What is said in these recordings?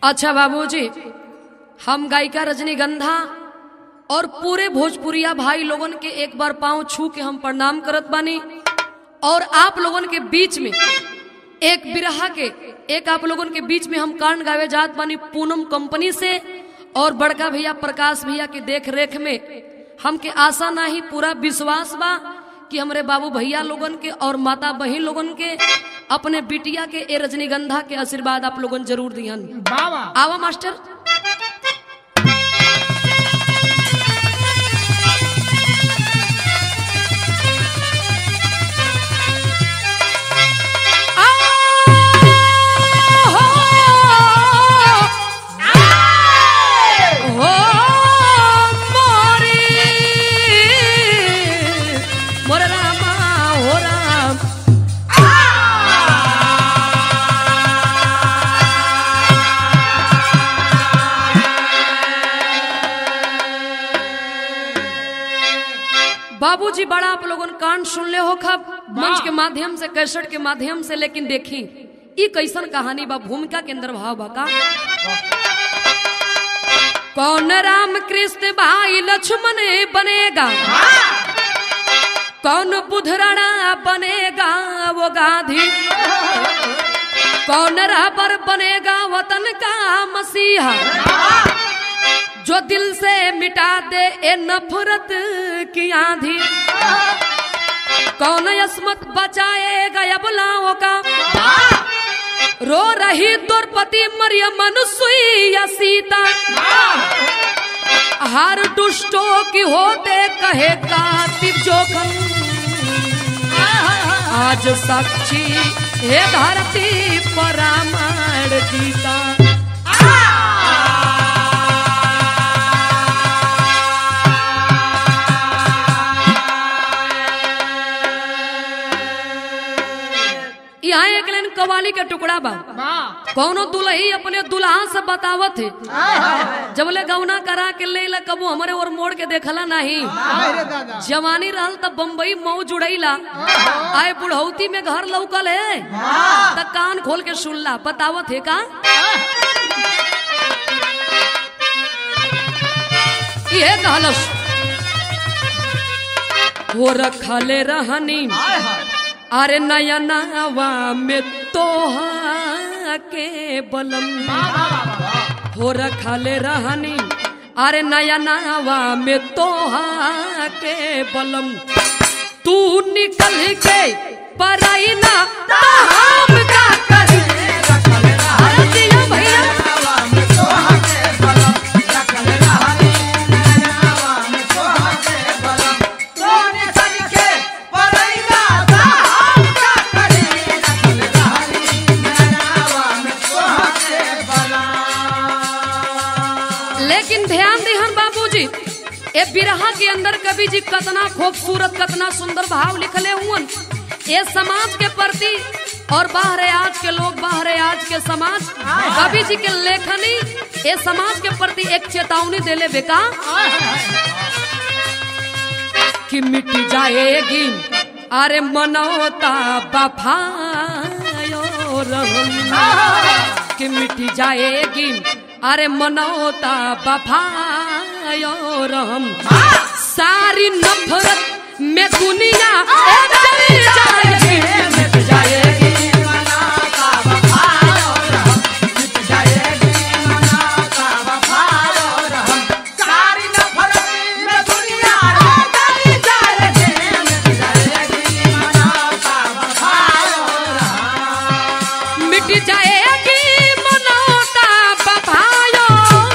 अच्छा बाबूजी हम गायिका रजनीगंधा और पूरे भोजपुरिया भाई लोगन के एक बार पांव छू के हम प्रणाम करत बानी और आप लोगन के बीच में एक बिरहा के एक आप लोगन के बीच में हम कांड गावे जात बानी पूनम कंपनी से और बड़का भैया प्रकाश भैया के देख रेख में हमके आशा ना ही पूरा विश्वास बा कि हमरे बाबू भैया लोगन के और माता बहन लोगन के अपने बिटिया के ए रजनीगंधा के आशीर्वाद आप लोगन जरूर दिहन बाबा आवा मास्टर हो मोरी मोरे रामा हो राम बाबूजी बड़ा आप लोगन कान सुन ले हो खब मंच के माध्यम से कैसेट के माध्यम से लेकिन देखी ई कैसन कहानी बा भूमिका के अंदर भाव बा का कौन राम कृष्ण भाई लक्ष्मण बनेगा कौन बुधराणा बनेगा वो गांधी कौन राबर बनेगा वतन का मसीहा जो दिल से मिटा दे ए नफरत की आंधी कौन यसमत बचाएगा अबलाओं का रो रही द्रौपदी मरियम अनुसुई या सीता हर दुष्टों की होते कहे कातिब जोखन आज साक्षी हे धरती पर रामायण जी का यहाँ एक लाइन कवाली के टुकड़ा बा बा कौनो दुल्ही अपने दुल्हा से बतावत है हाय हाय जब ले गौना करा के ले ला कबू हमारे और मोड़ के देखला नहीं हाय रे दादा जवानी रहल तब बम्बई मऊ जुड़ैला आए बुढ़ौती में घर लौकल है त कान खोल के सुनला बतावत है का ये कहलस हो रखले रहनी हाय हाय अरे नया नवा में तोहा के बलम हो रखले रहनी अरे नया नवा में तोहा के बलम तू निकल के पराई ना तो हम का करी अरे दिया भैया लेकिन ध्यान दिहन बाबूजी ए बिरहा के अंदर कवि जी कतना खूबसूरत कतना सुंदर भाव लिखले हुवन ये समाज के प्रति और बाहरे आज के लोग बाहरे आज के समाज कवि जी के लेखनी ये समाज के प्रति एक चेतावनी देले बेका कि मिट जाएगी अरे मनोता बफायो रहम कि मिट जाएगी अरे मनोता बफायो रहम सारी नफरत में दुनिया एक जल जाएगी मिट जाएगी मिट जाएगी मनोता बफायो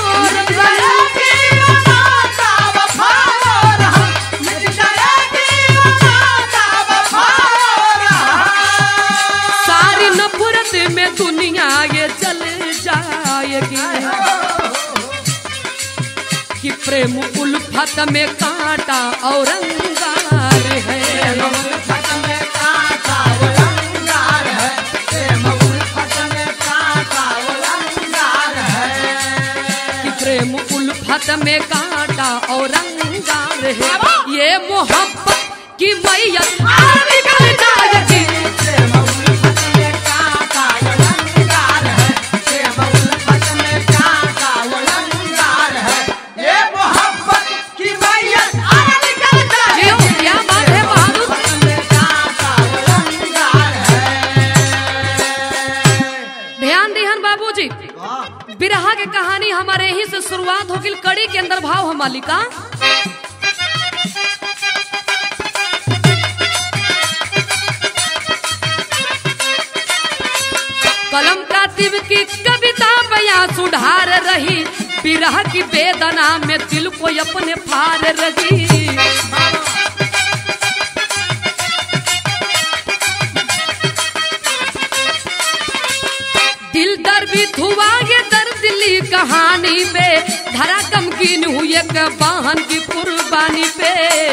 सारी नफरत में दुनिया ये जल जाएगी कि प्रेम उल्फत में कांटा और अंगार है कि प्रेम उल्फत में कांटा और अंगार है ये मोहब्बत की मैया निकल जाएगी Yeah. देखन बाबूजी बिरहा के कहानी हमारे ही से शुरुआत होगी कड़ी के अंदर भाव हम मालिका कलम कातिब की कविता बया सुधार रही बिरह की वेदना में दिल को अपने फार रही दिल दर्द हुआ ये दर्द ली कहानी पे धरा कमकीन हुई एक वाहन की कुर्बानी पे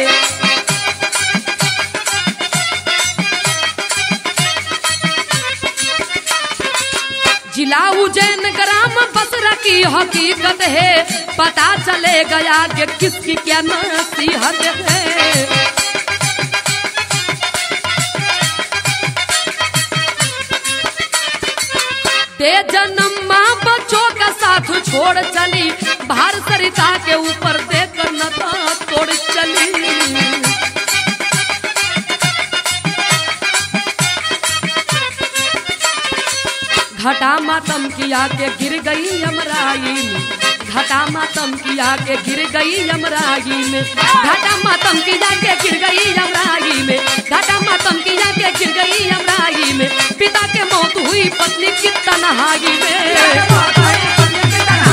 जिला उज्जैन ग्राम बसरा की हकीकत है पता चले गया कि किसकी क्या नसीहत है दे जन्म माँ बच्चों का साथ छोड़ चली भार सरिता के ऊपर देकर नता तोड़ चली घटा मातम किया के गिर गई यमराई में घटा मातम किया के गिर गई यमराई में घटा मातम किया के गिर गई यमराई में घटा मातम किया के गिर गई यमराई में पिता के मौत हुई पत्नी की तनहाई में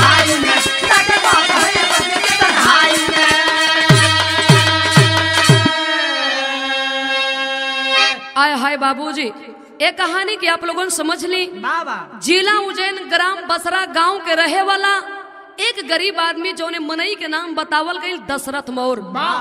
आय हाय बाबूजी ये कहानी की आप लोगों ने समझ ली बाबा जिला उज्जैन ग्राम बसरा गांव के रहे वाला एक गरीब आदमी जो ने मनई के नाम बतावल गई दशरथ मौर्य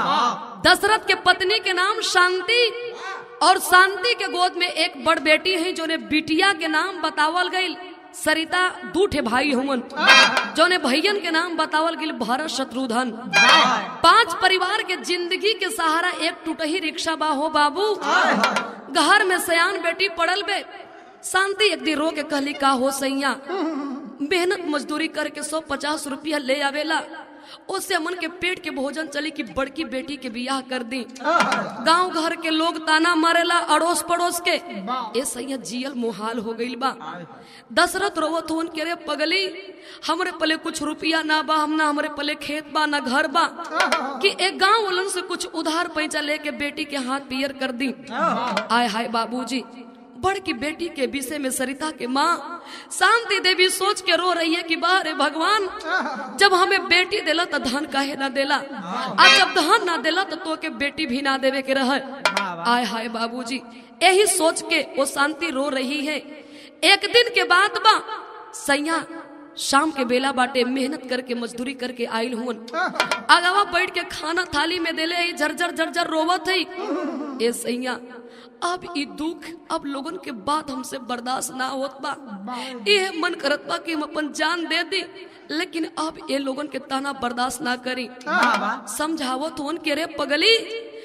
दशरथ के पत्नी के नाम शांति और शांति के गोद में एक बड़ बेटी है जो ने बिटिया के नाम बतावल गई सरिता दूठे भाई हुमन जो ने भैयन के नाम बतावल गई भरत शत्रुधन पांच परिवार के जिंदगी के सहारा एक टूटही रिक्शा बा हो बाबू घर में सयान बेटी पड़ल बे शांति एक दिन रो के कहली का हो सैया मेहनत मजदूरी करके सौ पचास रुपया ले आवेला उससे मन के पेट के भोजन चली कि बड़की बेटी के बियाह कर दी गांव घर के लोग ताना मारेला अड़ोस पड़ोस के ए सैया जियल मुहाल हो गईल बा दशरथ रोवत होन के रे पगली हमरे पले कुछ रुपया ना बा हम ना हमरे पले खेत बा ना घर बा कि एक गांव वालन से कुछ उधार पैसा लेके बेटी के हाथ पियर कर दी आय हाय बाबूजी बड़ की बेटी के विषय में सरिता के माँ शांति देवी सोच के रो रही है कि बारे भगवान जब हमें बेटी देला तो धन काहे ना देला आ जब धन ना देला तो तो के बेटी भी ना देवे के रह आय हाय बाबूजी यही सोच के वो शांति रो रही है एक दिन के बाद बा सैया शाम के बेला बाटे मेहनत करके मजदूरी करके आयल हुन अगवा बैठ के खाना थाली में देले है झरझर झरझर रोवत है ए सैया अब ई दुख अब लोगन के बात हमसे बर्दाश्त ना होत बा ये मन करत बा कि हम अपन जान दे दी लेकिन अब ये लोगन के ताना बर्दाश्त ना करी समझावत होन के रे पगली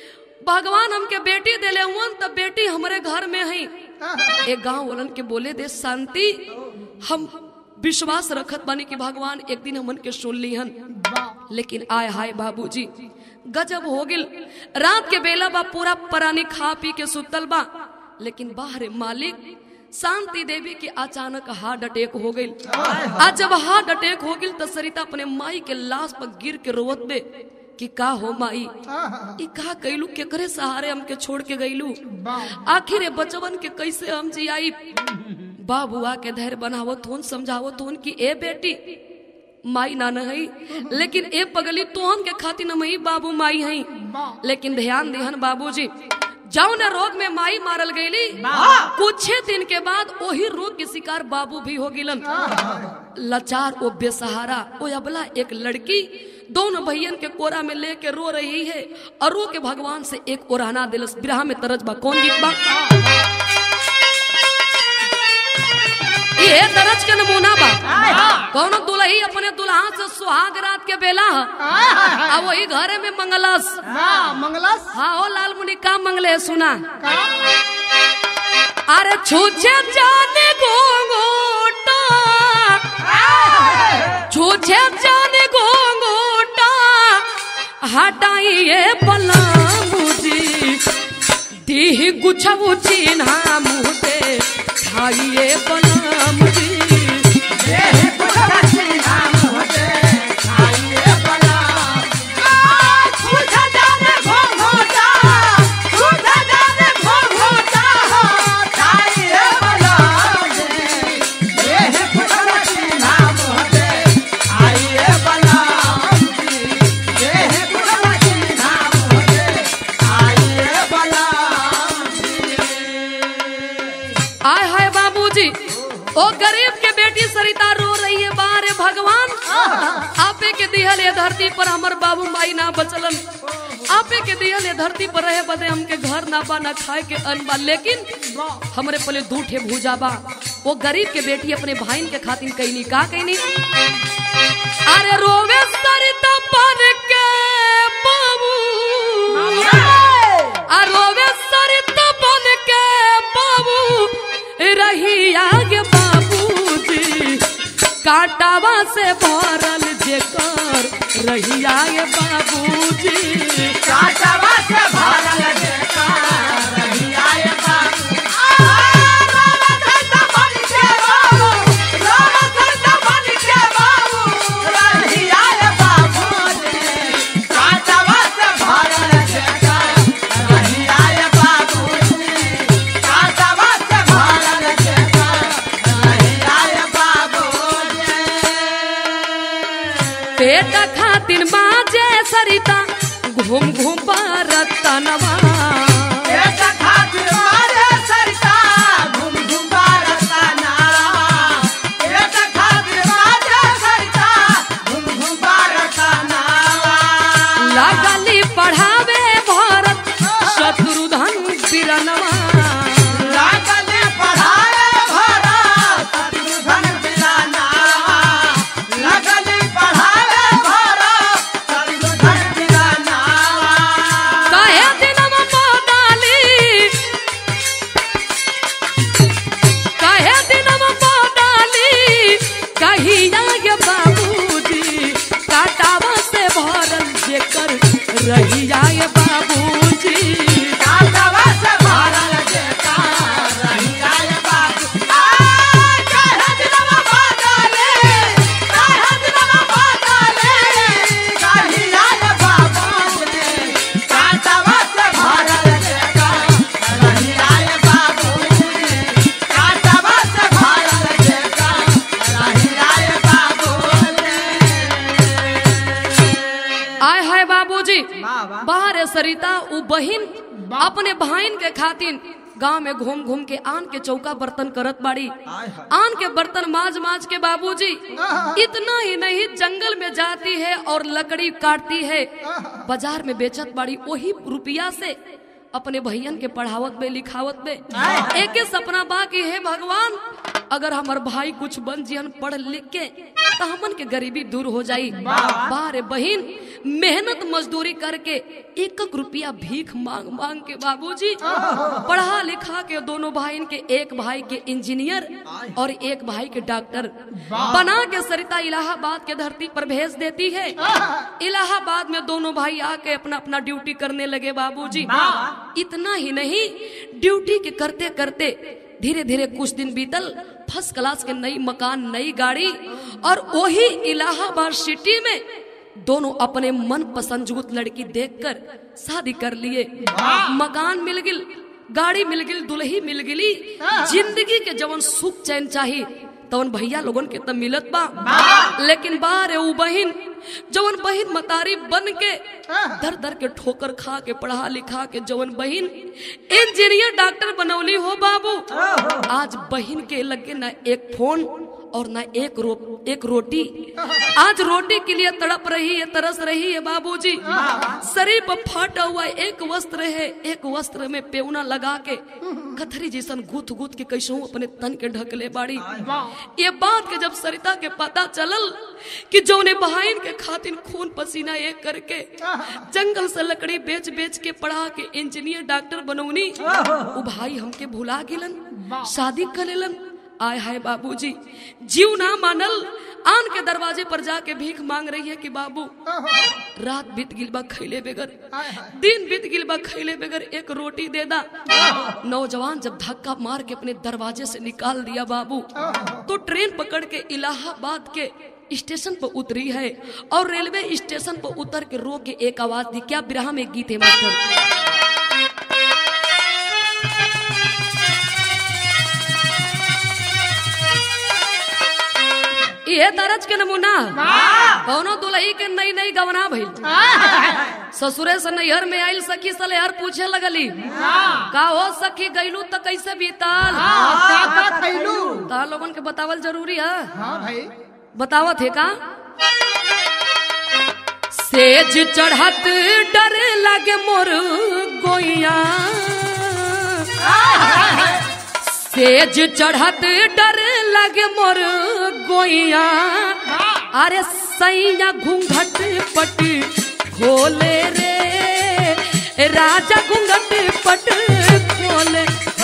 भगवान हमके बेटी देले हुन तब बेटी हमरे घर में है एक गांव वालन के बोले दे शांति हम विश्वास रखत बानी कि भगवान एक दिन हमन के सुन लीहन लेकिन आय हाय बाबूजी गजब हो गिल रात के बेला बा पूरा परानी खा पी के सुतल बा लेकिन बाहर मालिक शांति देवी के अचानक हार्ट अटैक हो गई आज जब हार्ट अटैक हो गई तो सरिता अपने माई के लाश पर गिर के रोवत बे कि का हो माई ई का कैलू केकरे सहारे हमके छोड़ के गईलू आखिर ये बचवन के कैसे हम जियाई बाबुआ के धैर्य बनावत होन समझावत होन कि ए बेटी माई ना नहीं लेकिन ए पगली तोहन के खातिर न मई बाबू माई हई लेकिन ध्यान दिहन बाबूजी जाओ न रोग में माई मारल गईली कुछ दिन के बाद वही रोग के शिकार बाबू भी हो गिलन लाचार ओ बेसहारा ओ अबला एक लड़की दोनों भैयन के कोरा में लेके रो रही है और रो के भगवान से एक ओराना दिलस बिरहा में तरज बा कौन गीत बा ये दरज के नमूना बा कौन दुल्ही अपने दुल्हा से सुहाग रात के बेला ह आ वही घरे में मंगलस हाँ मंगलस हाँ ओ लाल मुनि का मंगले है सुना का अरे छूछे जाने घोंघोटा छूछे जाने घोंघोटा हटाइए बलामुजी दीह गुछबु चिन्हा मुहते खाइए बलामुजी भगवान आपे के दिहल ये धरती पर हमर बाबू माई ना बचलन आपे के दिहल ये धरती पर रहे बदे हमके घर ना बा ना खाए के अन्न बा लेकिन हमरे पहले दू ठे भूजा बा वो गरीब के बेटी अपने भाईन के खातिर कईनी का कईनी अरे रोवे सरिता बन के बाबू आ रोवे सरिता बन के बाबू रही आगे बाबूजी काटावा से भरल जेकर रही आगे बाबूजी काटवा से भरल जेका रहिया ये बाबू राम धरता बन के बाबू राम धरता बन के बाबू रहिया ये बाबू काटवा से भरल जेका रहिया ये बाबू काटवा से भरल जेका रहिया ये बाबू पेट खातिर बाजे सरिता घूम घूम रतनवा एक खातिर मारे सरिता घूम घूम बारता नारा एक खातिर मारे सरिता घूम घूम बारता नारा लगली पढ़ावे भारत शत्रुधन बिरनवा लागले पढ़ाए भरा शत्रुघ्न बिराना लागले पढ़ाए भरा शत्रुघ्न बिराना कहे दिनवा मोदाली कहे दिनवा मोदाली कहिया ये बाबूजी काटावा से भरल जेकर रहिया ये बाबूजी काटवा से भरल जेका रहिया ये बाबू आ काहे दिनवा बादले काहे दिनवा बादले कहिया ये बाबू काटवा से भरल जेका रहिया ये बाबू काटवा से भरल जेका रहिया ये बाबू आय हाय बाबूजी वाह, वाह। बाहर सरिता उ बहिन अपने भाईन के खातिर गांव में घूम घूम के आन के चौका बर्तन करत बाड़ी आन के बर्तन माज माज के बाबूजी इतना ही नहीं जंगल में जाती है और लकड़ी काटती है बाजार में बेचत बाड़ी वही रुपया से अपने भैयन के पढ़ावत में लिखावत में एक ही सपना बा कि हे भगवान अगर हमार भाई कुछ बन जियन पढ़ लिख के तो हमन के गरीबी दूर हो जाई बारे बहिन मेहनत मजदूरी करके एक एक रुपया भीख मांग मांग के बाबूजी पढ़ा लिखा के दोनों भाई के एक भाई के इंजीनियर और एक भाई के डॉक्टर बना के सरिता इलाहाबाद के धरती पर भेज देती है इलाहाबाद में दोनों भाई आके अपना अपना ड्यूटी करने लगे बाबूजी इतना ही नहीं ड्यूटी के करते करते धीरे धीरे कुछ दिन बीतल फर्स्ट क्लास के नई मकान नई गाड़ी और वही इलाहाबाद सिटी में दोनों अपने मन पसंद जुगत लड़की देखकर शादी कर लिए मकान मिल गिल गाड़ी मिल गिल दुल्ही मिल गिली जिंदगी के जवन सुख चैन चाही तवन भैया लोगन के तब मिलत बा लेकिन बारे उ बहिन जवन बहिन मतारी बन के दर दर के ठोकर खा के पढ़ा लिखा के जवन बहिन इंजीनियर डॉक्टर बनौली हो बाबू आज बहिन के लगे ना एक फोन और ना एक रो एक रोटी आज रोटी के लिए तड़प रही है तरस रही है बाबूजी शरीर पर फाटा हुआ एक वस्त्र है एक वस्त्र में पेवना लगा के कथरी जैसन गुथ गुथ के कैसहू अपने तन के ढकले बाड़ी ये बात के जब सरिता के पता चलल कि जौने बहाइन के खातिर खून पसीना एक करके जंगल से लकड़ी बेच बेच के पढ़ा के इंजीनियर डॉक्टर बनौनी उ भाई हमके भुला गेलन शादी कर लेलन आय हाय बाबूजी जीव ना मानल आन के दरवाजे पर जाके भीख मांग रही है कि बाबू रात बीत गिल बा खैले बगैर दिन बीत गिल बा खैले बगैर एक रोटी दे दा नौजवान जब धक्का मार के अपने दरवाजे से निकाल दिया बाबू तो ट्रेन पकड़ के इलाहाबाद के स्टेशन पर उतरी है और रेलवे स्टेशन पर उतर के रो के एक आवाज दी क्या बिरहा में गीत है मास्टर ये तरज के नमूना कौनो दुलही के नई नई गवना भइल ससुरे से नैहर में आइल सखी सलेहर पूछे लगली का हो सखी गईलू त कैसे बीतल का का खैलू तार लोगन के बतावल जरूरी है हाँ भाई बतावत है का सेज चढ़त डर लगे मोर गोइया सेज चढ़त डर लगे मोर गोइया अरे सैया घूंघट पट खोले रे राजा घूंघट पट खोले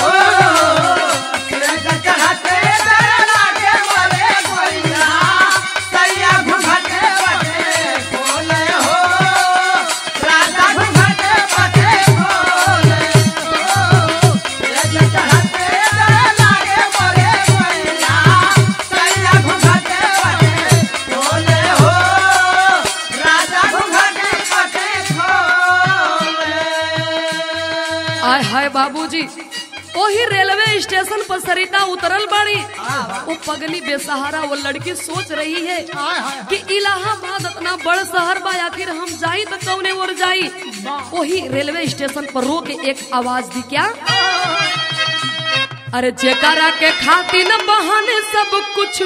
चढ़ते डर लागे मोरे गोइया सैया घुघटे पटे खोले हो राजा घुघटे पटे खोले हो चढ़ते डर लागे मोरे गोइया सैया घुघटे पटे खोले हो राजा घुघटे पटे खोले आय हाय बाबूजी वही रेलवे स्टेशन पर सरिता उतरल बाड़ी वो पगली बेसहारा वो लड़की सोच रही है कि इलाहाबाद इतना बड़ शहर बा आखिर हम जाई तो कौने और जाई वही रेलवे स्टेशन पर रो के एक आवाज दी क्या अरे जेकरा के खातिर बहाने सब कुछ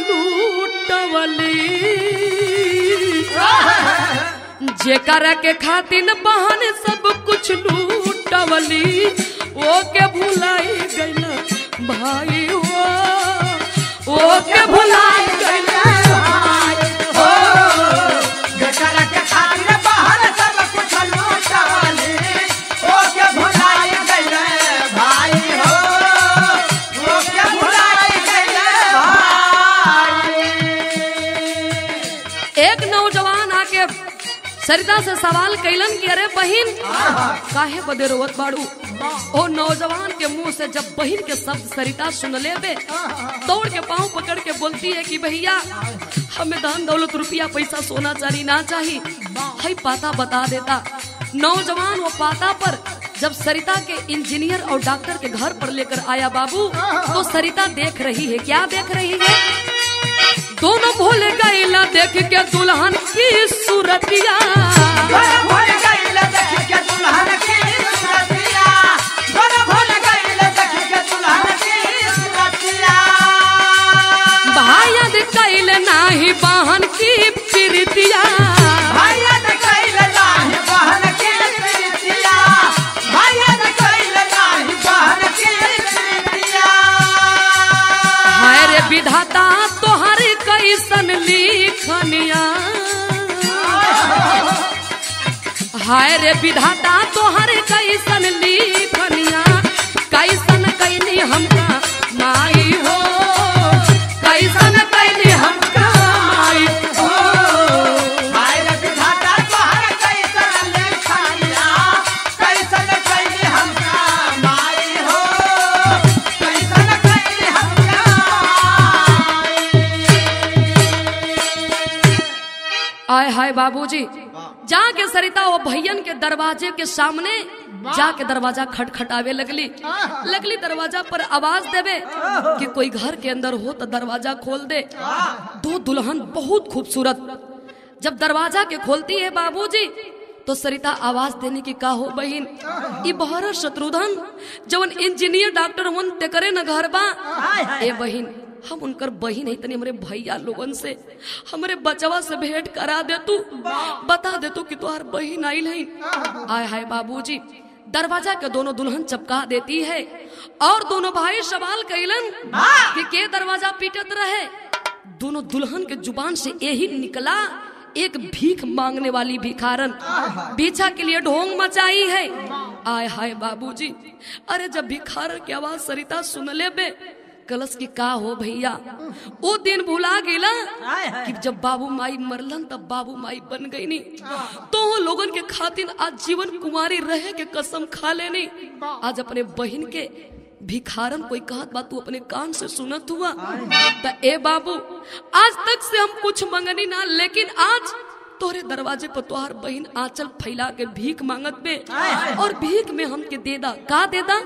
लूटवली जेकरा के खातिर बहाने सब कुछ लूटवली ओ के भुलाई गइल भाई हो ओ के भुलाई गइल बेचारा के खातिर बाहर सब कुछ लूटवाले ओ के भुलाई गइले भाई हो ओ के भुलाई गइले भाई एक नौजवान आके सरिता से सवाल कैलन कि अरे बहिन काहे बदे रोवत बाड़ू ओ नौजवान के मुंह से जब बहिन के शब्द सरिता सुन ले बे दौड़ के पांव पकड़ के बोलती है कि भैया हमें धन दौलत रुपया पैसा सोना चांदी ना चाहिए हई पाता बता देता नौजवान वो पाता पर जब सरिता के इंजीनियर और डॉक्टर के घर पर लेकर आया बाबू तो सरिता देख रही है क्या देख रही है दोनों भूल गईला देख के दुल्हन की सूरतिया घर भूल गइले देख के दुल्हन की सूरतिया घर भूल गइले देख के दुल्हन की सूरतिया भायद कैल नाही बहन की प्रीतिया भैया ने कइले नाही बहन की प्रीतिया भैया ने कइले नाही बहन की प्रीतिया हाय रे विधाता तोहर कैसन लिखनिया हाय रे विधाता तोहर कैसन लिखनिया कैसन कैनी हमका माई हो कैसन कैनी हमका माई हो हाय रे विधाता तोहर कैसन लेखनिया कैसन कैली हमका माई हो कैसन कैली हमका आय हाय बाबूजी जाके सरिता वो भैयन के दरवाजे के सामने जाके दरवाजा खटखटावे लगली लगली दरवाजा पर आवाज देवे कि कोई घर के अंदर हो तो दरवाजा खोल दे दो दुल्हन बहुत खूबसूरत जब दरवाजा के खोलती है बाबूजी तो सरिता आवाज देने की का हो बहन ई बहरा शत्रुधन जवन इंजीनियर डॉक्टर वन ते करे न घर बा ए बहन हम उनकर बहन है तनी हमरे भैया लोगन से हमरे बचवा से भेंट करा दे तू बता दे तू कि तुहार बहन आइल है आय हाय बाबूजी दरवाजा के दोनों दुल्हन चपका देती है और दोनों भाई सवाल कैलन कि के दरवाजा पीटत रहे दोनों दुल्हन के जुबान से यही निकला एक भीख मांगने वाली भिखारन भीछा के लिए ढोंग मचाई है आय हाय बाबूजी अरे जब भिखारन की आवाज सरिता सुन ले बे कलश की का हो भैया वो दिन भुला गेला कि जब बाबू माई मरलन तब बाबू माई बन गई नी तो वो लोगन के खातिर आज जीवन कुमारी रहे के कसम खा लेनी आज अपने बहन के भिखारन कोई कहत बा तू अपने कान से सुनत हुआ त ए बाबू आज तक से हम कुछ मंगनी ना लेकिन आज तोरे दरवाजे पर तोहार बहन आंचल फैला के भीख मांगत बे और भीख में हमके देदा का देदा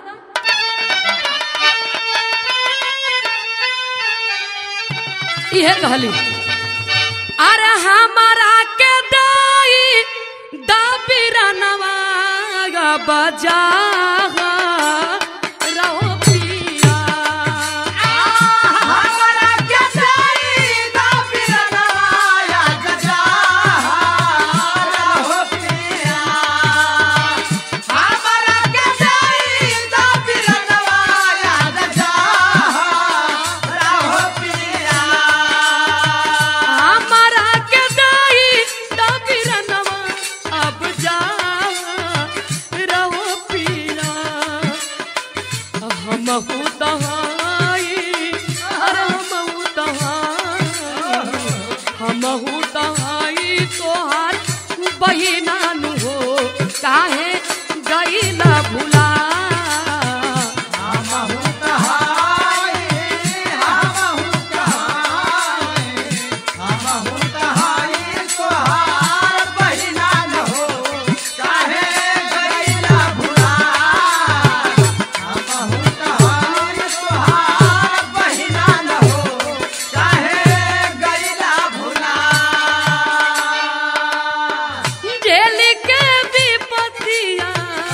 इहे कहली अरे हमारा के दाई दाबिरा नवागा बजा रहो पिया हमरा के दाई दा पिरना हमहू तहाई तोहार बहिनानु हो काहे गईला भुला हमहु कहाई हमहु कहाई हमहु कहाई तोहार बहिना न हो काहे गईला भुला हमहु कहाई तोहार बहिना न हो काहे गईला भुला जेल के विपतिया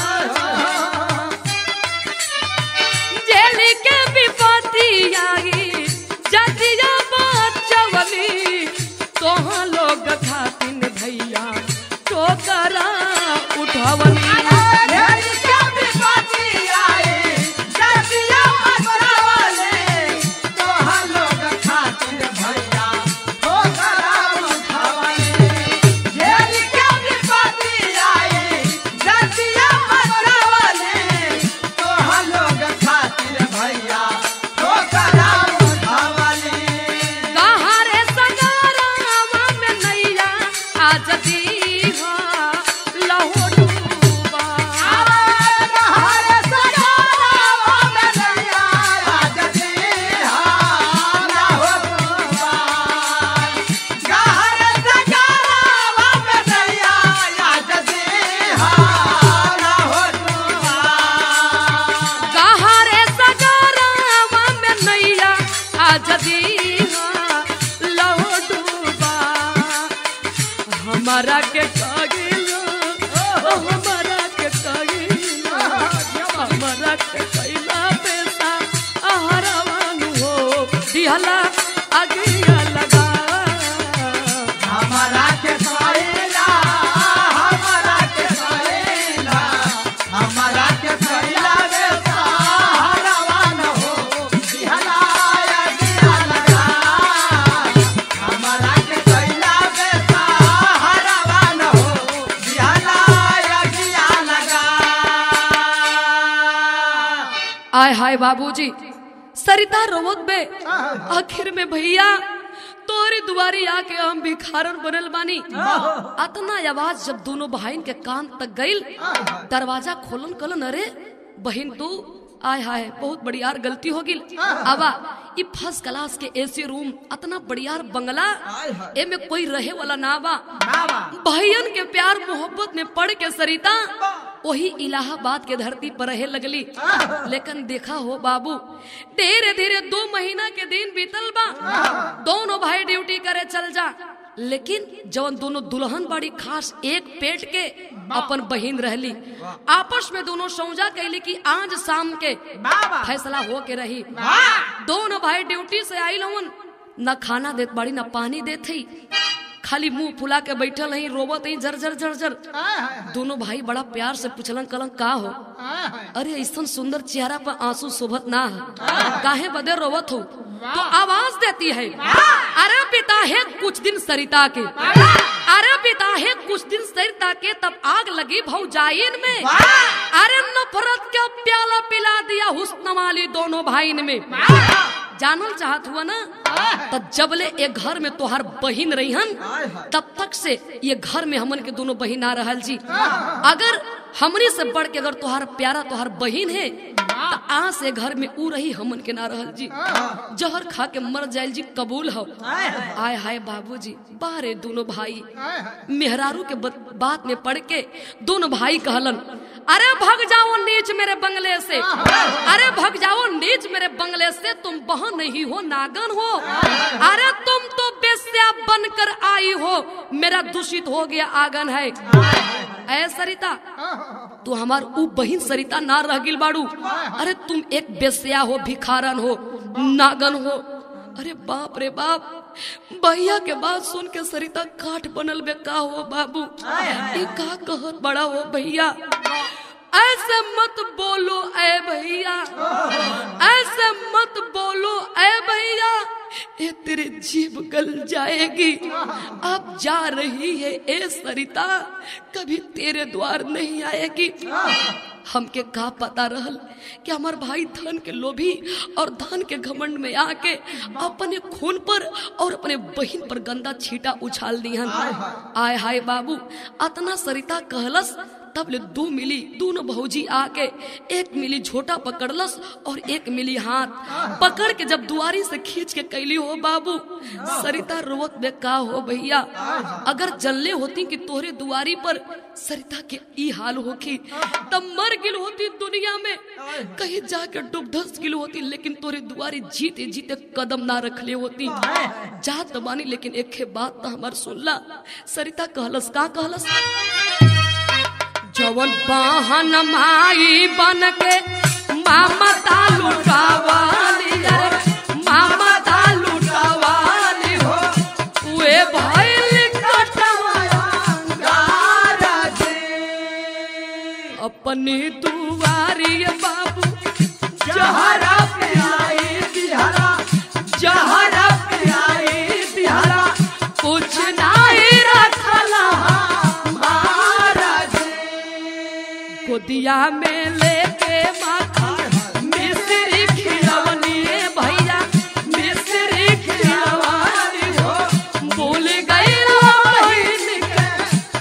जेल के विपतिया जजिया बचवली तोहा लोग खातिन भैया टोकरा उठवली कहाँ रे सगारावा में नैया आज दीहा लहो डूबा कहाँ रे सगारावा में नैया आज दीहा लहो डूबा हमारा के कागिला हमारा के कागिला हमारा के कैला पैसा आहरावानु हो दिहला अगिया लगा हमारा के सैला हमारा के सैला हमारा के सैला रे सहारावा न हो बिहलाया दिया लगा हमारा के सैला रे सहारावा न हो बिहलाया दिया लगा आय हाय बाबूजी सरिता रोवत बे आखिर में भैया तोरी दुआरी आके हम भिखारन बनल बानी अतना आवाज जब दोनों बहन के कान तक गइल दरवाजा खोलन कलन अरे बहन तू आय हाय बहुत बढ़ियार गलती हो गिल आवा ई फर्स्ट क्लास के एसी रूम अतना बढ़ियार बंगला एमे कोई रहे वाला ना बा भैयन के प्यार मोहब्बत में पड़ के सरिता वही इलाहाबाद के धरती पर रहे लगली लेकिन देखा हो बाबू धीरे धीरे दो महीना के दिन बीतल बा दोनों भाई ड्यूटी करे चल जा लेकिन जवन दोनों दुल्हन बड़ी खास एक पेट के अपन बहिन रहली आपस में दोनों सौजा कैली कि आज शाम के बाबा। फैसला हो के रही दोनों भाई ड्यूटी से आई लवन न खाना देत बाड़ी न पानी देत ही खाली मुंह फुला के बैठल ही रोबत ही जर जर जर जर दोनों भाई बड़ा प्यार से पूछलन कलन का हो अरे ऐसा सुंदर चेहरा पर आंसू शोभत ना है काहे बदे रोवत हो तो आवाज देती है अरे पिता है कुछ दिन सरिता के अरे पिता है कुछ दिन सरिता के तब आग लगी भौजाइन में अरे नफरत का प्याला पिला दिया हुस्न वाली दोनों भाईन में जानल चाहत हुआ ना तब जबले एक घर में तोहार बहिन रहीहन तब तक से ये घर में हमन के दोनों बहिन आ रहल जी अगर हमरी से बढ़ के अगर तोहार प्यारा तोहार बहिन है तो आ से घर में ऊ रही हमन के ना रहल जी जहर खा के मर जाइल जी कबूल हो आय हाय बाबूजी बारे दोनों भाई मेहरारू के बत- बात में पड़ के दोनों भाई कहलन अरे भग जाओ नीच मेरे बंगले से अरे भग जाओ नीच मेरे बंगले से तुम बहन नहीं हो नागन हो अरे तुम तो बेस्या बनकर आई हो मेरा दूषित हो गया आंगन है ऐ सरिता तू हमार ऊ बहिन सरिता ना रह गिल बाड़ू अरे तुम एक बेस्या हो भिखारन हो नागन हो अरे बाप रे बाप भैया के बात सुन के सरिता काठ बनल बे का हो बाबू ये का कहत बड़ा हो भैया ऐसे मत बोलो ऐ भैया ऐसे मत बोलो ऐ भैया ये तेरे जीभ गल जाएगी अब जा रही है ए सरिता कभी तेरे द्वार नहीं आएगी हमके का पता रहल कि हमार भाई धन के लोभी और धन के घमंड में आके अपने खून पर और अपने बहन पर गंदा छीटा उछाल दिहन आय हाय बाबू अतना सरिता कहलस तब ले दू मिली दोनों भौजी आके एक मिली झोटा पकड़लस और एक मिली हाथ पकड़ के जब दुआरी से खींच के कैली हो बाबू सरिता रोवत में का हो भैया अगर जल्ले होती कि तोहरे दुआरी पर सरिता के ई हाल होखी तब मर गिल होती दुनिया में कहीं जाके डूब धस गिल होती लेकिन तोरे दुआरी जीते जीते कदम ना रखले होती जात बानी लेकिन एक बात तो हमार सुनला सरिता कहलस का कहलस जवन बहन माई बन के मामता लुटावाली रे मामता लुटावाली हो उए भइल कटवाया अपनी दुआरी बाबू जहरा पियाई दिहरा जहरा पियाई दिहरा कुछ नहीं रखला गोदिया में लेके माखन मिश्री खिलवनी भैया मिश्री खिलवानी हो भूल गई बहिन के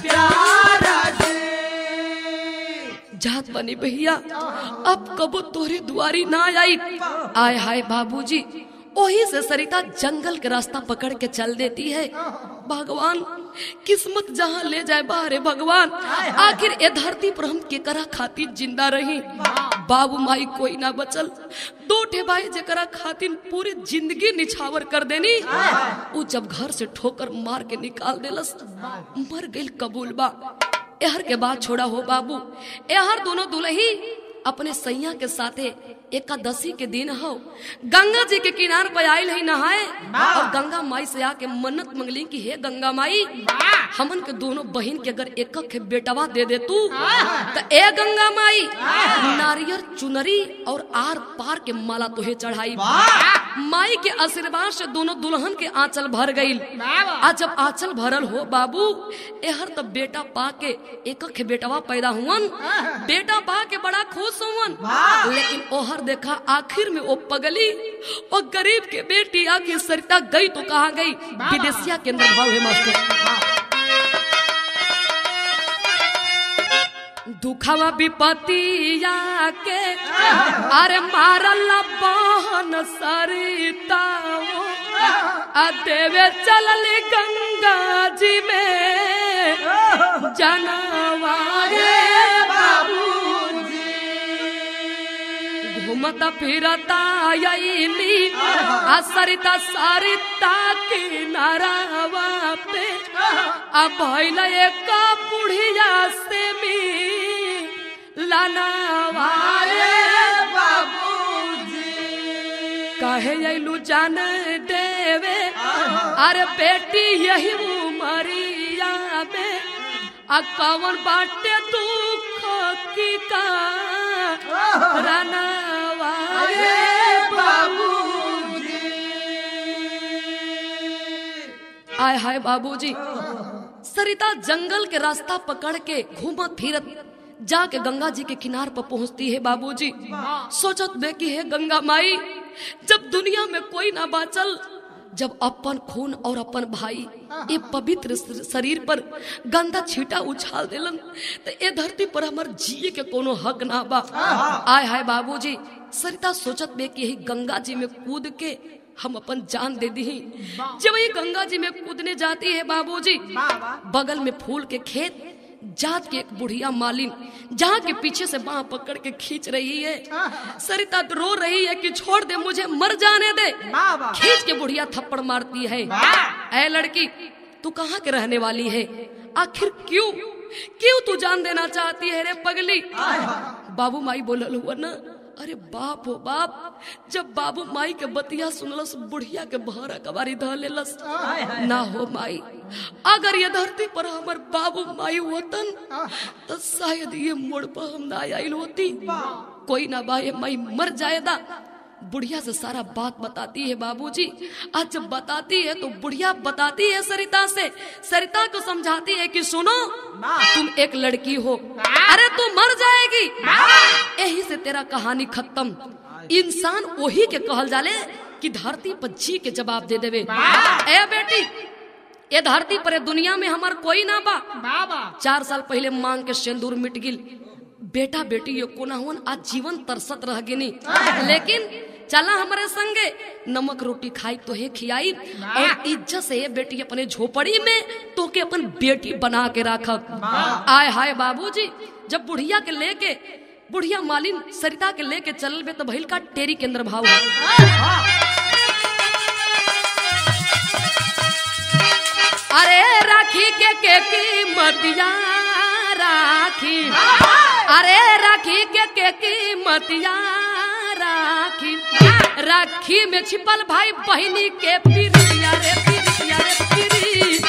जात बनी भैया अब कबो तोरे दुआरी ना आई आय हाय बाबूजी वही से सरिता जंगल के रास्ता पकड़ के चल देती है भगवान किस्मत जहाँ ले जाए बाहरे भगवान आखिर ए धरती पर हम केकरा खातिर जिंदा रही बाबू माई कोई ना बचल दो ठे भाई जेकरा खातिर पूरी जिंदगी निछावर कर देनी वो जब घर से ठोकर मार के निकाल देलस मर गइल कबूल बा एहर के बाद छोड़ा हो बाबू एहर दोनों दुलही अपने सैया के साथे एकादशी के दिन हो गंगा जी के किनार पर आयल है नहाए और गंगा माई से आके मन्नत मंगली कि हे गंगा माई हमन के दोनों बहन के अगर एक के बेटवा दे दे तू तो ए गंगा माई नारियल चुनरी और आर पार के माला तोहे चढ़ाई माई के आशीर्वाद से दोनों दुल्हन के आंचल भर गईल आ जब आंचल भरल हो बाबू एहर तब बेटा पा के एक के बेटवा पैदा हुवन बेटा पा के बड़ा खुश हुवन लेकिन ओहर देखा आखिर में वो पगली और गरीब के बेटी आके सरिता गई तो कहा गई विदेशिया के अंदर भाव है मास्टर दुखवा विपतिया के अरे मारल बहन सरिता हो, आ देवे चलली गंगा जी में जनवारे घूमता फिरता यली आ सरिता सरिता किनारावा पे आ भइल एक बुढ़िया से मी लनावारे कहे अइलू जान देवे अरे बेटी यही उमरिया में आ कवन बाटे दुख की का रनवारे आय हाय बाबूजी सरिता जंगल के रास्ता पकड़ के घूमत फिरत जाके गंगा जी के किनार पर पहुंचती है बाबूजी सोचत बे कि है गंगा माई जब दुनिया में कोई ना बाचल जब अपन खून और अपन भाई ये पवित्र शरीर पर गंदा छीटा उछाल देलन तो ये धरती पर हमर जिए के कोनो हक ना बा आय हाय बाबूजी सरिता सोचत बे कि यही गंगा जी में कूद के हम अपन जान दे दी जब ये गंगा जी में कूदने जाती है बाबूजी बगल में फूल के खेत जात के एक बुढ़िया मालिन जहाँ के पीछे से बाह पकड़ के खींच रही है सरिता रो रही है कि छोड़ दे मुझे मर जाने दे खींच के बुढ़िया थप्पड़ मारती है ऐ लड़की तू कहाँ के रहने वाली है आखिर क्यों क्यों तू जान देना चाहती है रे पगली बाबू माई बोलल हुआ ना अरे बाप हो बाप जब बाबू माई के बतिया सुनलस बुढ़िया के भरा कबारी ध लेलस ना हो माई अगर ये धरती पर हमर बाबू माई होतन तो शायद ये मोड़ पर हम ना आइल होती कोई ना बा ये माई मर जाएदा बुढ़िया से सारा बात बताती है बाबूजी आज जब बताती है तो बुढ़िया बताती है सरिता से सरिता को समझाती है कि सुनो तुम एक लड़की हो अरे तू मर जाएगी यही से तेरा कहानी खत्म इंसान वही के कहल जाले कि धरती पर जी के जवाब दे देवे ए बेटी ये धरती पर ये दुनिया में हमार कोई ना बा बाबा चार साल पहले मांग के सिंदूर मिट गिल बेटा बेटी ये कोना हुन आज जीवन तरसत रह गिनी लेकिन चला हमारे संगे नमक रोटी खाई तो हे खियाई और इज्जत से ये बेटी अपने झोपड़ी में तो के अपन बेटी बना के रखब आय हाय बाबूजी जब बुढ़िया के लेके बुढ़िया मालिन सरिता के लेके चल बे तो भइल का टेरी के अंदर भाव है अरे राखी के के कीमतिया राखी अरे राखी के के कीमतिया राखी राखी में छिपल भाई बहिनी के पिरिया रे पिरिया रे पिरी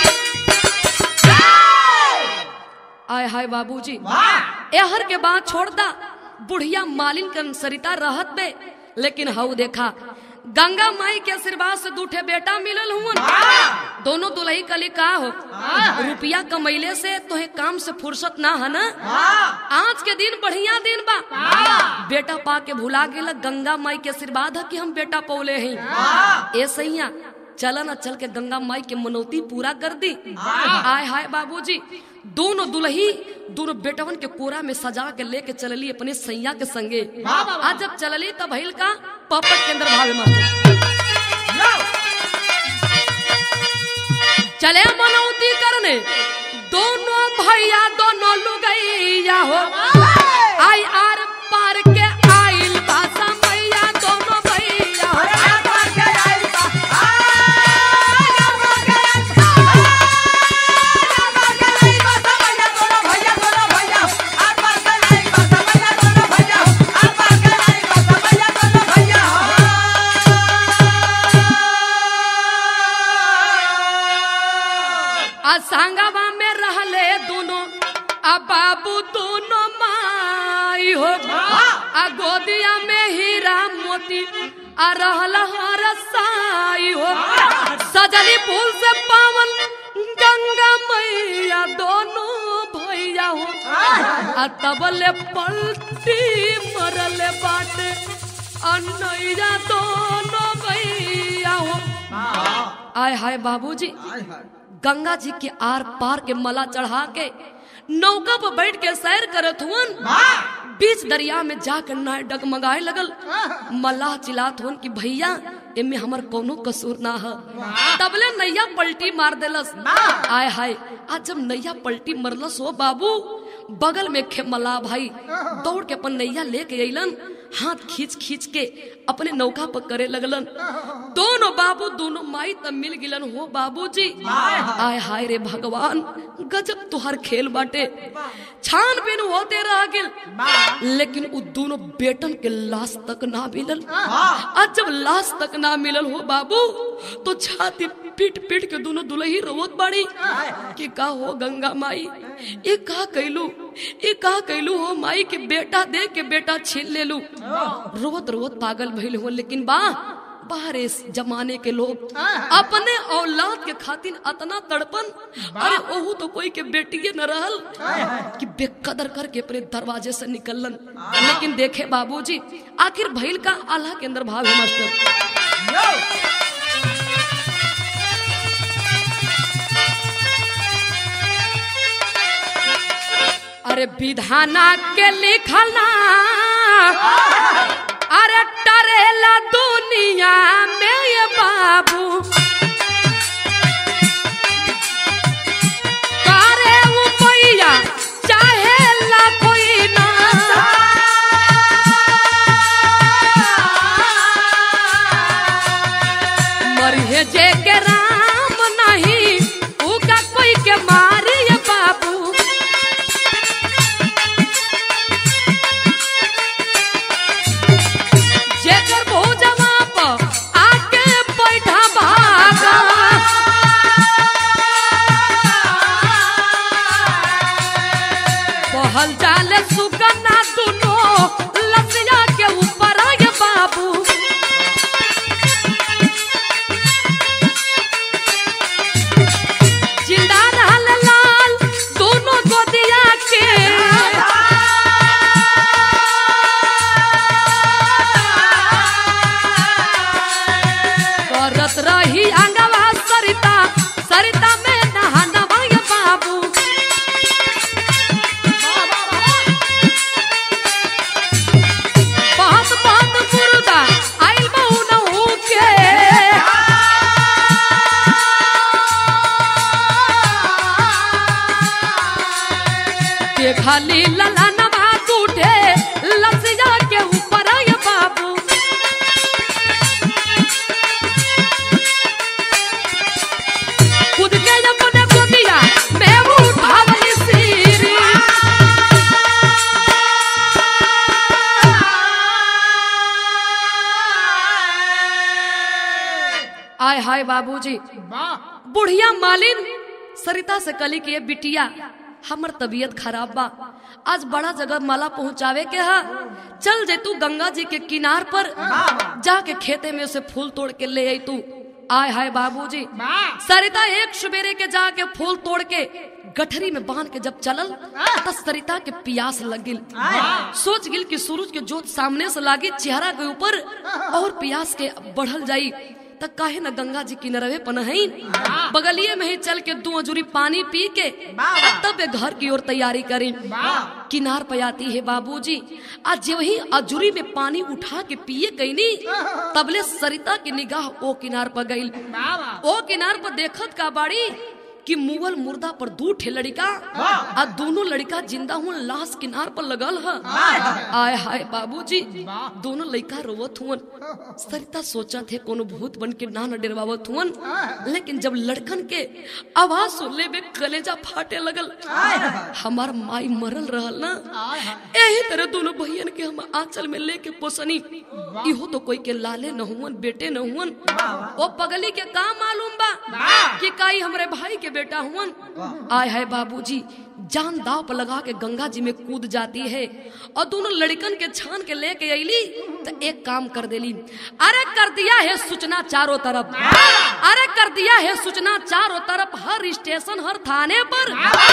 आय हाय बाबूजी एहर के बाद छोड़ दा बुढ़िया मालिन कन सरिता रहत बे लेकिन हऊ देखा गंगा माई के आशीर्वाद से दूठे बेटा मिलल हुन दोनों दुलही कली का हो रुपया कमैले से तोहे काम से फुर्सत ना है ना आज के दिन बढ़िया दिन बा बेटा पा के भुला गेला गंगा माई के आशीर्वाद है कि हम बेटा पौले हैं ए सैया चला ना चल के गंगा माई के मनौती पूरा कर दी आय हाय बाबूजी दोनों दुल्ही दोनों बेटवन के कोरा में सजा के लेके चलली अपने सैया के संगे आज जब चलली तब भइल का पपट के अंदर भावे मास्टर चले मनौती करने दोनों भैया दोनों लुगैया हो आई आर पार के आइल भाषा मैया दोनों भैया हो आ सांगवा में रहले दोनों आ बाबू दोनों माई हो आ गोदिया में हीरा मोती आ रहल हर साई हो सजली फूल से पावन गंगा मैया दोनों भैया हो आ तबले पलटी मरले बाटे आ नैया दोनों भैया हो आय हाय बाबूजी गंगा जी के आर पार के मला चढ़ा के नौका पर बैठ के सैर करत हुन बीच दरिया में जाकर नाय डगमगाए लगल मल्लाह चिल्लात हुन कि भैया एमे हमर कोनो कसूर ना है तबले नैया पलटी मार देलस आय हाय आज जब नैया पलटी मरलस हो बाबू बगल में खे मल्लाह भाई दौड़ के अपन नैया लेके अइलन हाथ खींच खींच के अपने नौका पर करे लगलन दोनों बाबू दोनों माई तब मिल गिलन हो बाबूजी आय हाय रे भगवान गजब तुहार खेल बाटे छानबीन होते रह गिल लेकिन उ दोनों बेटन के लाश तक ना मिलल आज जब लाश तक ना मिलल हो बाबू तो छाती पीट पीट के दोनों दुलही रोवत बाड़ी कि का हो गंगा माई ये का कैलू ये का कैलू हो माई के बेटा दे के बेटा छीन ले लू रोवत रोवत पागल भइल हो लेकिन बा बाहर इस जमाने के लोग अपने औलाद के खातिर अतना तड़पन अरे ओहू तो कोई के बेटिए न रहल कि बेकदर करके अपने दरवाजे से निकलन लेकिन देखे बाबूजी आखिर भइल का आल्हा के अंदर भाव है मास्टर अरे विधाना के लिखना अरे टरेला दुनिया में ये बाबू करे वो मैया चाहे ला कोई ना मरिहे जे के राम नहीं उका कोई के मारी ये बाबू जेकर भोजवा पर आके बैठा भागा बहल जाले सुगना दुनो लसिया के ऊपर आए बाबू के खाली लला नमा टूटे लसिया के ऊपर ये बाबू खुद के अपने गोदिया मैं उठावली सीरी आय हाय बाबूजी वाह बुढ़िया मालिन सरिता से कली के बिटिया हमर तबीयत खराब बा आज बड़ा जगह माला पहुंचावे के हा चल जे तू गंगा जी के किनार पर जाके खेते में से फूल तोड़ के ले आई तू आय हाय बाबूजी वाह सरिता एक सुबेरे के जाके फूल तोड़ के गठरी में बांध के जब चलल त सरिता के प्यास लग गिल सोच गिल कि सूरज के जोत सामने से लागी चेहरा के ऊपर और प्यास के बढ़ल जाई त काहे न गंगा जी किनारे पनहईन बगलिए में ही चल के दो अजूरी पानी पी के आ तब ये घर की ओर तैयारी करी किनार पे आती है बाबूजी आज जब ही अजूरी में पानी उठा के पिए गईनी तबले सरिता की निगाह ओ किनार पर गई वाह ओ किनार पर देखत का बाड़ी कि मुगल मुर्दा पर दू ठे लड़का आ दोनों लड़का जिंदा हुआ लाश किनार पर लगल है आय हाय बाबूजी दोनों लड़का रोवत हुवन सरिता सोचा थे कोनो भूत बन के ना न डरवावत हुवन लेकिन जब लड़कन के आवाज सुनले में कलेजा फाटे लगल हमार माई मरल रहल ना यही तरह दोनों भैयन के हम आंचल में लेके पोसनी इहो तो कोई के लाले न हुवन बेटे न हुवन ओ पगली के का मालूम बा कि काई हमरे भाई के बेटा हुवन आय है बाबूजी जान दाव पर लगा के गंगा जी में कूद जाती है और दोनों लड़कन के छान के लेके अली तो एक काम कर देली अरे कर दिया है सूचना चारों तरफ अरे कर दिया है सूचना चारों तरफ हर स्टेशन हर थाने पर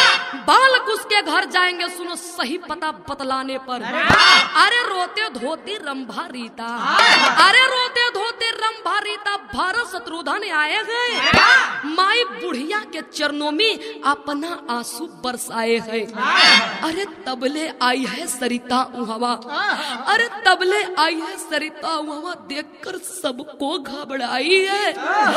बाल के घर जाएंगे सुनो सही पता बतलाने पर अरे रोते धोती रंभा रीता अरे रोते धोते रंभा रीता भारत शत्रुधन आए गए माई बुढ़िया के चरणों में अपना आंसू बरसाए है अरे तबले आई है सरिता उहवा अरे तबले आई है सरिता उहवा देखकर सबको घबराई है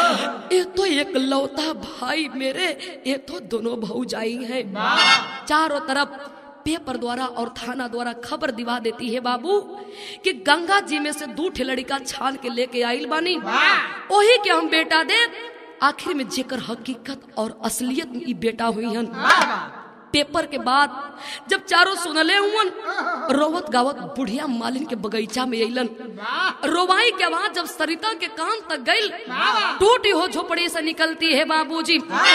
ये तो एक लौता भाई मेरे ये तो दोनों भौजाई है चारों तरफ पेपर द्वारा और थाना द्वारा खबर दिवा देती है बाबू कि गंगा जी में से दू ठे लड़का छान के लेके आइल बानी वही के हम बेटा दे आखिर में जेकर हकीकत और असलियत में ई बेटा हुई हन पेपर के बाद जब चारों सुनले हुवन रोवत गावत बुढ़िया मालिन के बगीचा में अइलन रोवाई के आवाज जब सरिता के कान तक गई टूटी हो झोपड़ी से निकलती है बाबूजी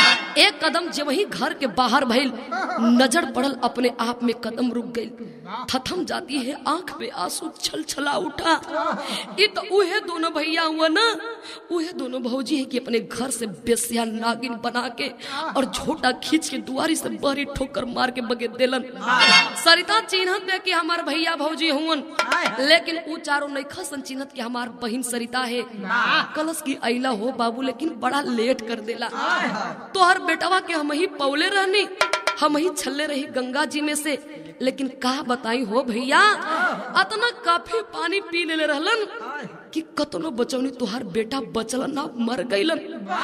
एक कदम जब वही घर के बाहर भइल नजर पड़ल अपने आप में कदम रुक गई थथम जाती है आंख में आंसू छल छला उठा ये तो उहे दोनों भैया हुआ ना उहे दोनों भौजी है कि अपने घर से बेसिया नागिन बना के और झोटा खींच के दुआरी से बहरी ठोकर मार के बगे देलन सरिता चिन्हत बे कि हमार भैया भौजी हुवन लेकिन ऊ चारों नैखा सन चिन्हत कि हमार बहिन सरिता है कलश की अइला हो बाबू लेकिन बड़ा लेट कर देला तोहर बेटवा के हम ही पौले रहनी हम ही छल्ले रही गंगा जी में से लेकिन का बताई हो भैया अतना काफी पानी पी ले रहलन कि कतनो बचौनी तुहार बेटा बचल ना मर गईलन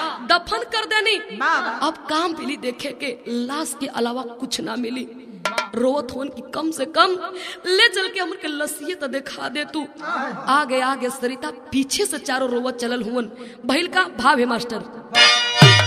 दफन कर देनी अब काम मिली देखे के लाश के अलावा कुछ ना मिली रोवत होन की कम से कम ले चल के हमर के लसिए तो दिखा दे तू आगे आगे सरिता पीछे से चारों रोवत चलल हुवन भइल का भाव है मास्टर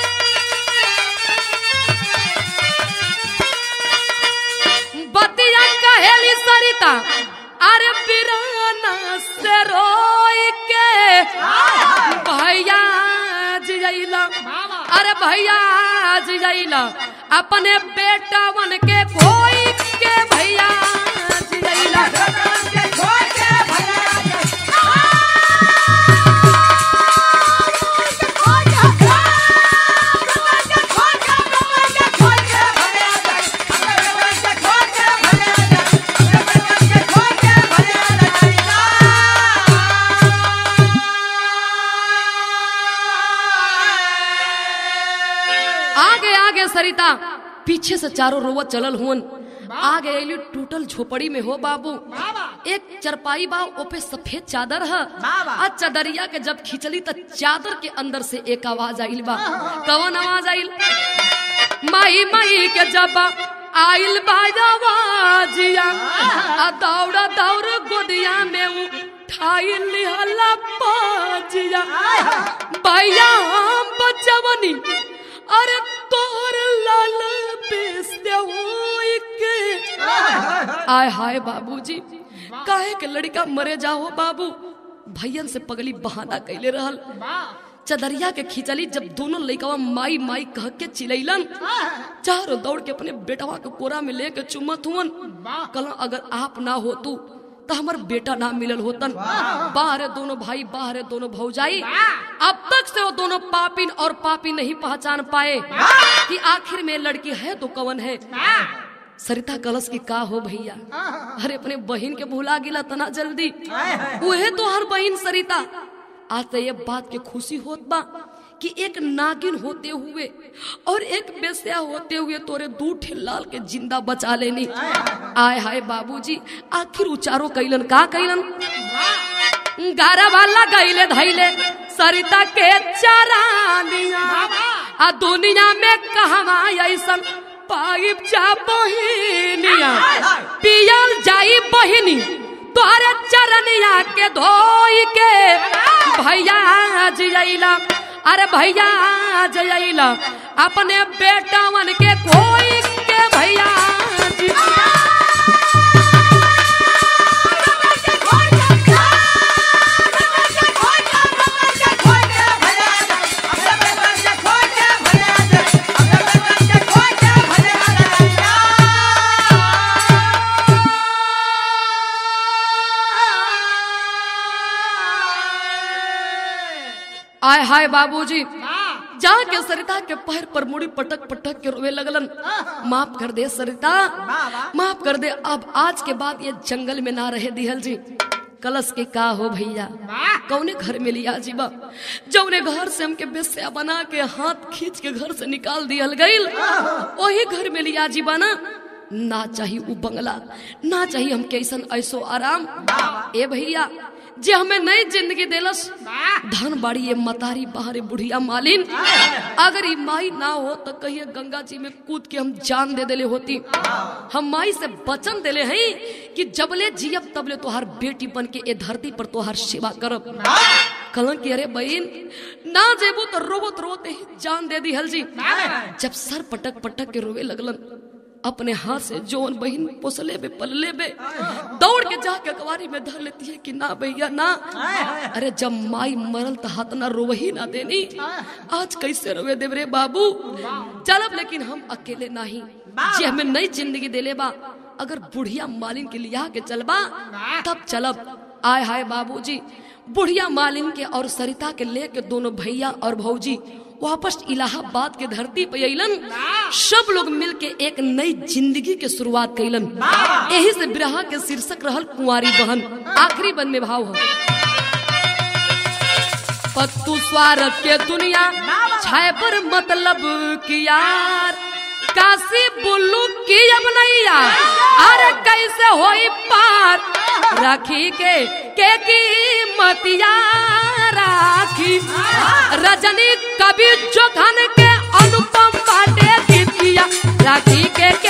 बतिया कहेली सरिता अरे पिराना से रोई के भैया जियला अरे भैया जियला अपने बेटा बन के कोई के भैया जियला आगे आगे सरिता पीछे से चारों रोवत चलल हुन आगे अली टूटल झोपड़ी में हो बाबू एक चरपाई बा ओपे सफेद चादर है आ चदरिया के जब खिंचली त चादर के अंदर से एक आवाज आइल बा कवन आवाज आइल माई माई के जब आइल बाजावाजिया आ दौड़ दौड़ गोदिया में उठाई लिहला पाजिया भैया हम बचवनी अरे तोर लाल बेस दे होई के आय हाय बाबूजी काहे के लड़का मरे जाओ बाबू भैयन से पगली बहाना कैले रहल चदरिया के खिंचली जब दोनों लइकवा माई माई कह के चिलैलन चारों दौड़ के अपने बेटवा के कोरा में लेके चुमत हुवन कल अगर आप ना होतू तो हमार बेटा ना मिलल होतन बाहरे दोनों भाई बाहरे दोनों भौजाई अब तक से वो दोनों पापिन और पापी नहीं पहचान पाए कि आखिर में लड़की है तो कवन है सरिता कलश की का हो भैया अरे अपने बहन के भुला गिला तना जल्दी उहे तो हर बहन सरिता आज तो ये बात के खुशी होत बा कि एक नागिन होते हुए और एक बेस्या होते हुए तोरे दू ठे लाल के जिंदा बचा लेनी आय हाय बाबूजी आखिर उचारो कैलन का कैलन गारा वाला गईले धैले सरिता के चरानिया आ दुनिया में कहवा ऐसन पाइप जा बहिनिया पियल जाई बहिनी तोहरे चरनिया के धोई के भैया जइला अरे भैया जइला अपने बेटावन के कोई के भैया जी आय हाय बाबूजी जाके सरिता के पैर पर मुड़ी पटक पटक के रोवे लगलन माफ कर दे सरिता माफ कर दे अब आज के बाद ये जंगल में ना रहे दिहल जी कलश के का हो भैया कौने घर में लिया जीवा जौने घर से हमके बेस्या बना के हाथ खींच के घर से निकाल दियल गईल वही घर में लिया जीवा ना ना चाहिए उ बंगला ना चाहिए हमके ऐसा ऐसो आराम ए भैया जे हमें नई जिंदगी देलस धन बाड़ी ये मतारी बाहरे बुढ़िया मालिन अगर ये माई ना हो तो कहिए गंगा जी में कूद के हम जान दे देले होती हम माई से वचन देले हैं कि जबले जियब तबले तोहार बेटी बन के ए धरती पर तोहार सेवा करब कलन की अरे बहन ना जेबू तो रोबत रोते ही जान दे दी हल जी जब सर पटक पटक के रोवे लगलन अपने हाथ से जोन बहन पोसले बे पलले बे दौड़ के जाके कवारी में धर लेती है कि ना भैया ना अरे जब माई मरल तो हाथ ना रोवही ना देनी आज कैसे रोवे देव रे बाबू चलब लेकिन हम अकेले नहीं जे हमें नई जिंदगी देले बा अगर बुढ़िया मालिन के लिया के चलबा तब चलब आय हाय बाबूजी बुढ़िया मालिन के और सरिता के लेके दोनों भैया और भौजी वापस इलाहाबाद के धरती पे अलन सब लोग मिल के एक नई जिंदगी के शुरुआत कैलन यही से बिरहा के शीर्षक रहल कुंवारी बहन आखिरी बन में भाव हो पत्तू स्वार्थ के दुनिया छाए पर मतलब की यार काशी बुल्लू की अब नैया अरे कैसे होई पार राखी के के की मतिया राखी रजनी कवि जोधन के अनुपम बाटे गीतिया राखी के